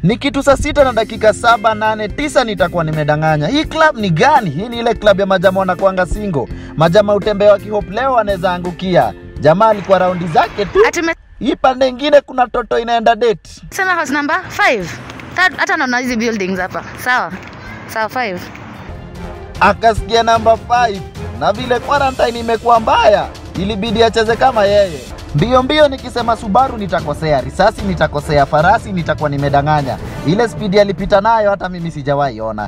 Ni kitu saa sita na dakika saba nane tisa nitakuwa nimedanganya. Hii club ni gani? Hii ni ile club ya majama wanakuanga singo. Majama utembea wakihope leo anaweza angukia. Jamaa alikuwa raundi zake tu. Ati Hii pande ingine kuna toto inaenda date. umesema house number 5. Hata naona hizi buildings hapa. Sawa. Sawa 5. Akasikia namba 5 na vile quarantine imekuwa mbaya, ilibidi acheze kama yeye. Mbio mbio nikisema Subaru nitakosea, risasi nitakosea, farasi nitakuwa nimedanganya. Ile spidi alipita nayo hata mimi sijawahi ona.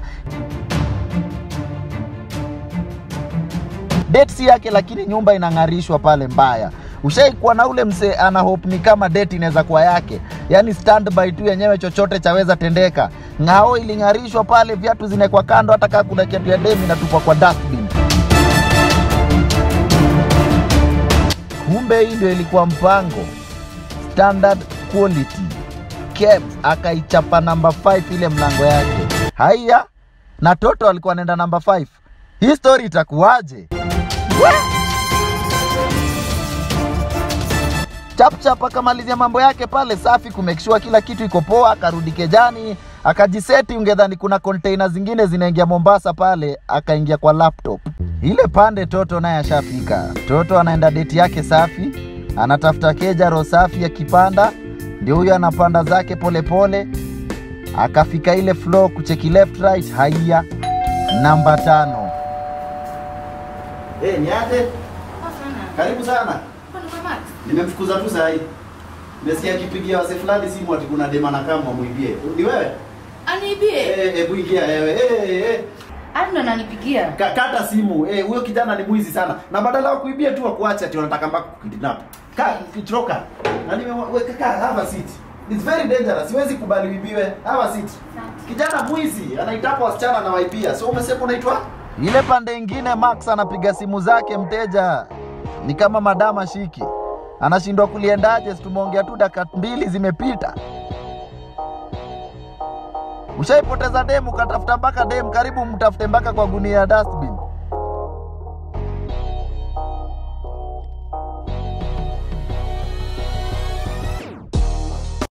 date si yake, lakini nyumba inang'arishwa pale mbaya. Ushaikuwa na ule msee ana hope ni kama date inaweza kuwa yake, yaani standby tu yenyewe, chochote chaweza tendeka. Ng'ao iling'arishwa pale, viatu zinekwa kando, hata kaa kuna kiatu ya demi inatupwa kwa dustbin. Kumbe hii ndio ilikuwa mpango, standard quality Kebs akaichapa namba 5 ile mlango yake. Haya, na Toto alikuwa anaenda namba 5. Hii story itakuwaje? chapchap akamalizia mambo yake pale safi kumekishua kila kitu iko poa akarudi kejani akajiseti ungedhani kuna container zingine zinaingia mombasa pale akaingia kwa laptop ile pande toto naye ashafika toto anaenda deti yake safi anatafuta keja roho safi akipanda ndio huyo anapanda zake polepole pole. akafika ile floor kucheki left right haiya namba tano hey, niaje karibu sana nimemfukuza tu saa hii nimesikia akipigia wase fulani simu ati kuna dema na kama muibie ni wewe Aniibie. eh hebu ingia wewe eh eh Hadi ndo ananipigia. Ka- kata simu eh huyo kijana ni mwizi sana na badala ya kuibia tu akuache ati wanataka mpaka kukidnap ka kitroka na nimeweka ka have a seat It's very dangerous. Siwezi kubali uibiwe. Have a seat. Kijana mwizi anaitapa wasichana na waibia. So umesema unaitwa? Ile pande ingine Max anapiga simu zake mteja ni kama madama shiki. Anashindwa kuliendaje, si tumeongea tu dakika mbili zimepita. Ushaipoteza demu, katafuta mpaka demu, karibu mtafute mpaka kwa gunia ya dustbin.